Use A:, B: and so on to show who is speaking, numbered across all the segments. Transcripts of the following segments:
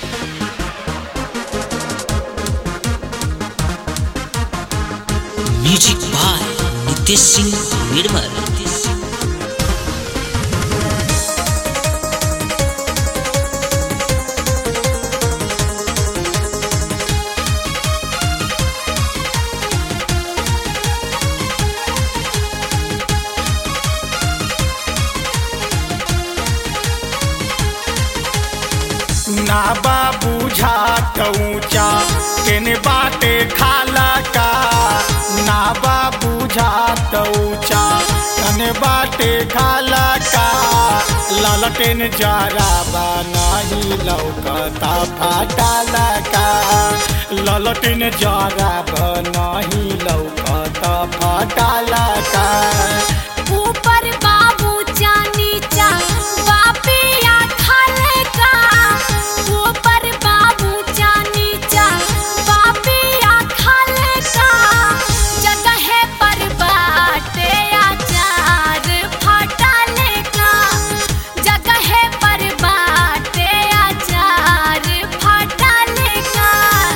A: music by Nitesh Singh Nirmal
B: ना बा बुझात ऊंचा केने बाटे खाला का ना बा बुझात ऊंचा कने बाटे खाला का ललटेन जरा बा नहीं लौकता फाटाला का ललटेन जरा बा नहीं लौकता फाटाला का
C: ऊपर बाबू चा नीचा बापिया खाले का ऊपर बाबू चा नीचा बापिया खाले का जगह पर बाटे आचार फटाले का जगह पर बाटे आचार फटाले का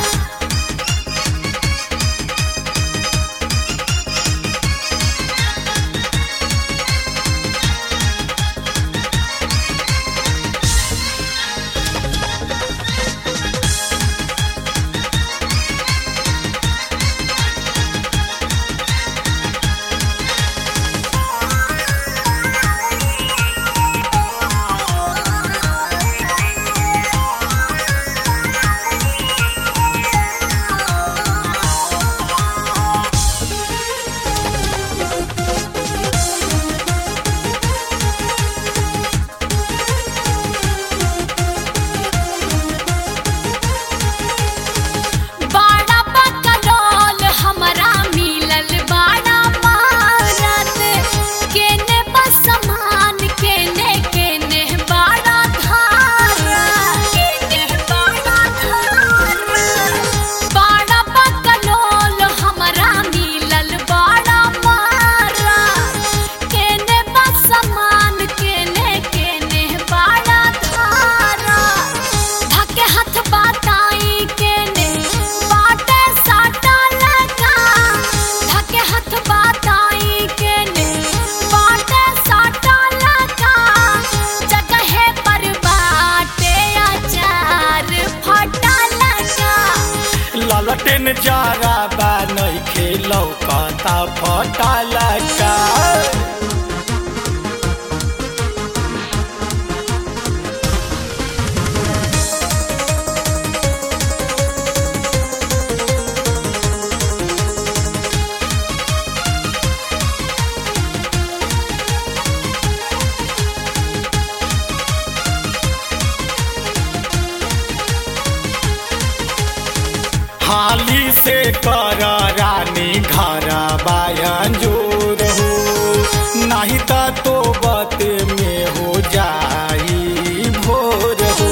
C: बाड़ा बकलोल हमरा मिलल बाड़ा मारत केने बस समान केने केने बाड़ा धारा केने बाड़ा धारा बाड़ा बकलोल हमरा मिलल बाड़ा मारा केने बस समान केने केने बाड़ा धारा धके हाथ बाटाई केने बाटे साटा लगा धके हाथ बाटाई केने बाटे साटा लगा जगह पर बाटे आचार फटा लगा
B: ललटेन जरा बा नहीं खेलौकता फटाला का हाली से कर रानी घर बायन जोर हो नहीं तो तो बत में हो जाई भोर हो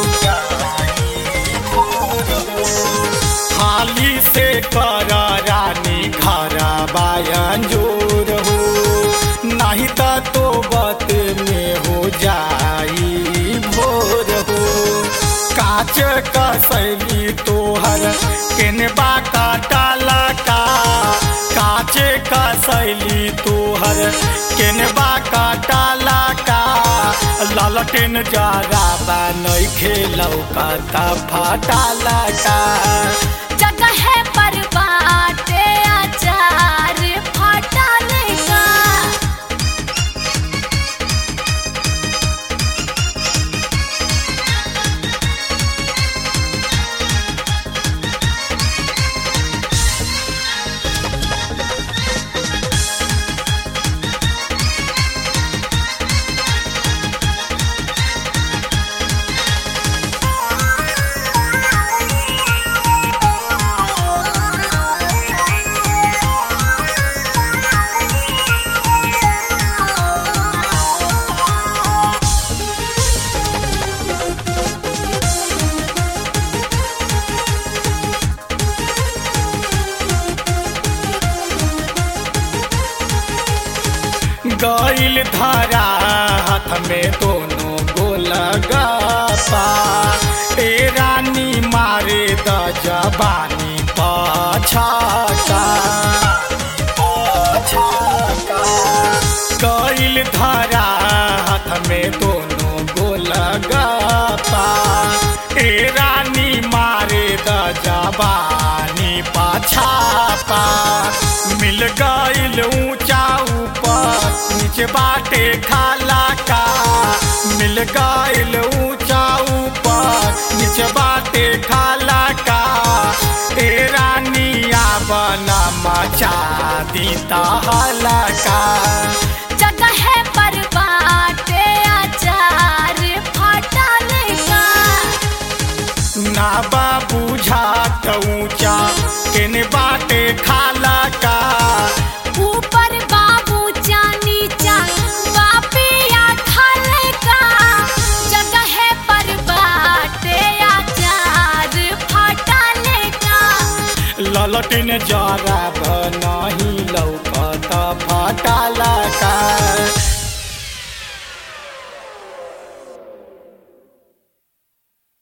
B: हाली से कर रानी घर बायन जोर हो नहीं तो तो बत में हो जाई भोर हो काच कसैली तोहर केनबा काटाला का काच कसैली तोहर केनबा काटाला का ललटेन जरा बा नहीं खेलौकता फाटाला का
C: जगह पर बाटे आचार फटा लगा
B: गईल धारा हाथ में दोनों गोल गपा ए रानी जबानी पछाका कैल धरा हाथ में दोनों गोल गपा ए रानी मारे द जबानी पाछापा मिल गईल ऊंचा ऊपर नीचे बाटे खाला का मिल गईल ऊंचा ऊपर नीचे बाटे खाला का ए रानिया बना मचा दीता हलका
C: जगह पर बाटे अचार फटल का
B: ना बाबू झाट ऊंचा केने बाटे खाला का
C: ऊपर बाबू चा नीचा बापिया खल का जगह पर बाटे अचार फटल का
B: ललटिन जरा नहीं लौकत फटाला